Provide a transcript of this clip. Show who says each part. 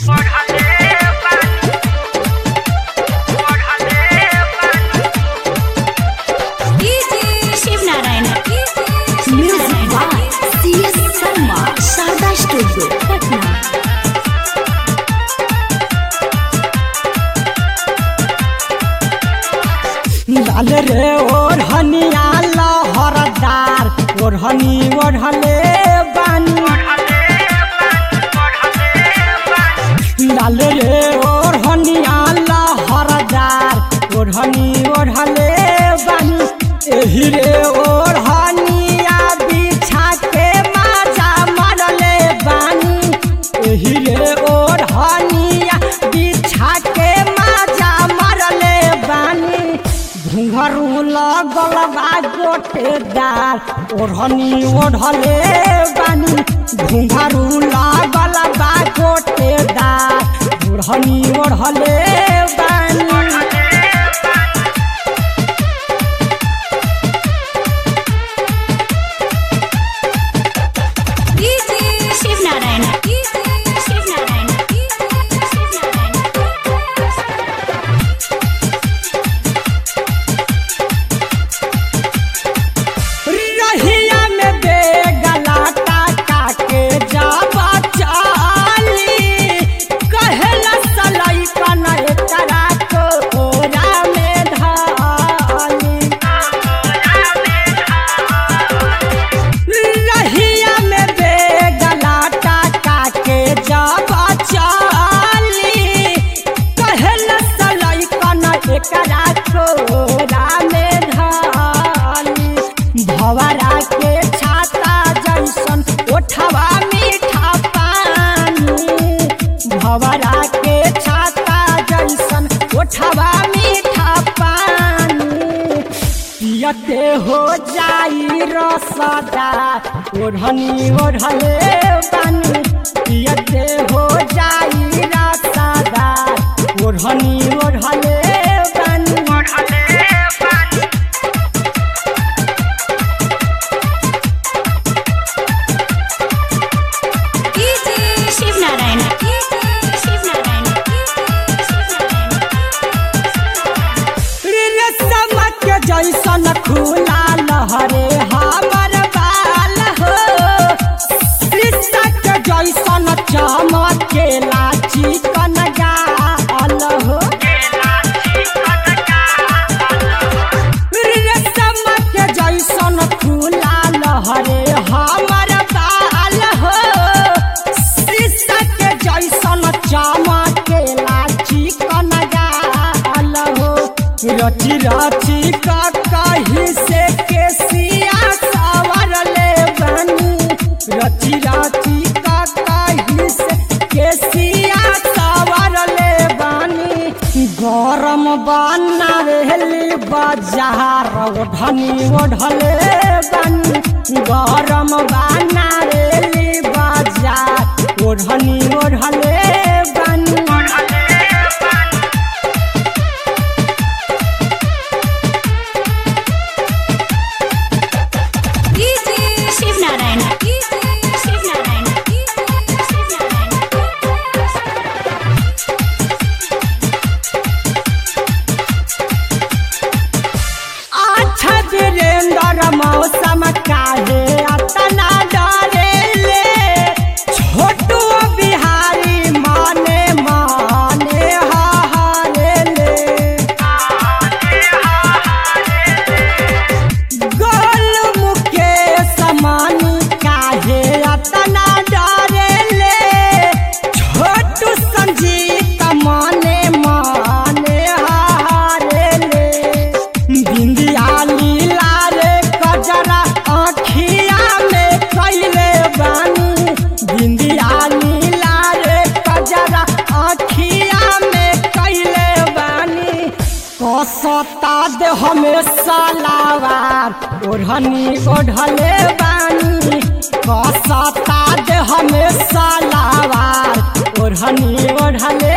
Speaker 1: Shivnarayan
Speaker 2: Music by C.S. Sarma, Sharda Studio, Patna.
Speaker 3: लाल रे ओढ़निया लहरदार ओढ़नी ओढ़ले बानी लाल रे ओढ़निया लहरदार ओढ़नी ओढ़ले बानी एही रे ओढ़निया बिछा के माजा मरले बानी एही रे ओढ़निया बिछा के माजा मरले बानी घुंघरू लगल बा गोटेदार ओढ़नी ओढ़ले बानी घुंघरू लगल बा गोटेदार ओढ़नी ओढ़ले बानी
Speaker 1: शिवनारायण शिवनारायण
Speaker 3: रहिया में बेगला टाका के जाबा चाली कहेला सलाई कन एकरा कोरा में ढाली रहिया में बेगला टाका के जाबा चाली कहेला सलाई कन एकरा कोरा में ढाली भवरा के छाता जैसन ओठवा मीठा पानी भवरा के छाता जैसन ओठवा मीठा पानी पियते हो जाई रसदा ओढ़नी ओढ़ले बानी पियते हो जाई रसदा ओढ़नी ओढ़ले बानी
Speaker 1: शिवनारायण शिवनारायण
Speaker 3: रे समक जैसन खुला लहरे हमर बाल हो कृषक जैसन चमकेला चिकन गाल हो रे समक जैसन खुला लहरे हमर बाल हो कृषक जैसन चमकेला चिकन गाल हो रची रची का कही से केसिया सवरले बनी रची रची का कही से केसिया सवरले बनी गरम बना रहली बाजार ओढ़नी ओढ़ले बनी गरम बना रहली बाजार ओढ़नी ओढ़ले बनी
Speaker 1: शिवनारायण शिवनारायण
Speaker 3: अच्छा वीरेंद्र मौसम काहे अतना डरेले छोटू बिहारी माने माने हारेले गोल मुकेश मानी काहे अतना डरेले छोटू संजीत माने माने हारेले बिंदिया लीला रे कजरा आँखिया में कैले बानी बिंदिया लीला रे कजरा आँखिया में कैले बानी कसता दे हमें सलावार ओढ़नी ओढ़ले बानी कसता दे हमें सलावार ओढ़नी ओढ़ले